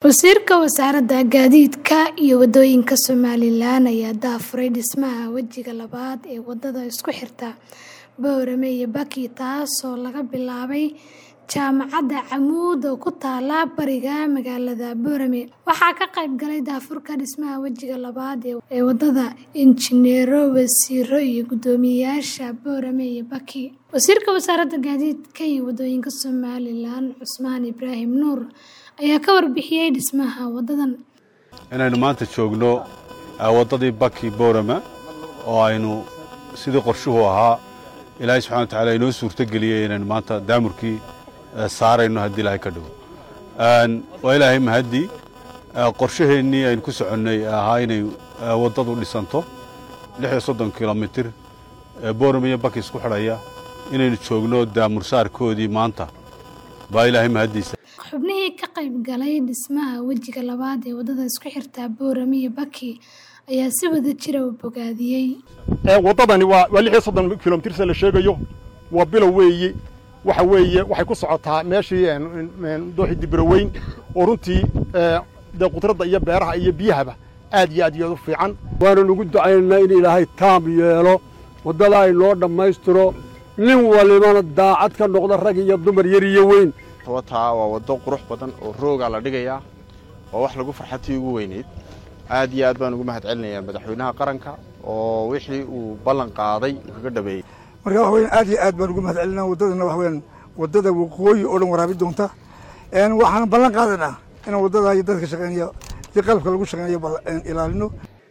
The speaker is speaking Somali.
Wasiirka Wasaaradda Gaadiidka iyo Waddooyinka Somalilan ayaa daahfuray dhismaha wejiga labaad ee wadada isku xirta Boorame iyo Baki taasoo laga bilaabay Jaamacadda Camuud oo ku taalla bariga magaalada Boorame. Waxaa ka qayb galay daahfurka dhismaha wejiga labaad ee wadada injineero, wasiirro iyo guddoomiyeyaasha Boorame iyo Baki. Wasiirka Wasaaradda Gaadiidka iyo Waddooyinka Somalilan Cusmaan Ibraahim Nuur ayaa ka warbixiyay dhismaha wadadan. inaynu maanta joogno waddadii baki boorama oo aynu sidii qorshuhu ahaa ilaahay subxana watacaala inoo suurto geliyey inaynu maanta daamurkii saarayno haddii ilaahay ka dhigo waa ilaahay mahaddii qorshaheennii aynu ku soconnay ahaa inay waddadu dhisanto lix iyo soddon kilomitir boorama iyo baki isku xidhaya inaynu joogno daamur saarkoodii maanta baa ilaahay mahaddiisa Xubnihii ka qayb galay dhismaha wejiga labaad ee wadada isku xirta Boorame iyo Baki ayaa si wada jir ah u bogaadiyey. waddadani waa waa lix iyo soddon kilomitir se la sheegayo waa bilow weeye waxa weeye waxay ku socotaa meeshii dooxii dibiraweyn oo runtii dee qudradda iyo beeraha iyo biyahaba aad iyo aad iyo aad u fiican waanu nugu ducaynaynaa in ilaahay taam yeelo waddada ay noo dhammaystiro nin walibana daacad ka noqda rag iyo dumar yar iyo weyn wataa waa waddo qurux badan oo roogaa la dhigayaa oo wax lagu farxatii ugu weynayd aad iyo aad baan ugu mahad celinayaa madaxweynaha qaranka oo wixii uu ballan qaaday uu kaga dhabeeyey marka waxa weyan aad iyo aad baan ugu mahad celinaa waddadana waxa weyan waddada waqooyi oo dhan waraabi doonta waxaan ballan qaadanaa inaan waddada iyo dadka shaqeynaya si qalabka lagu shaqeynayo ilaalino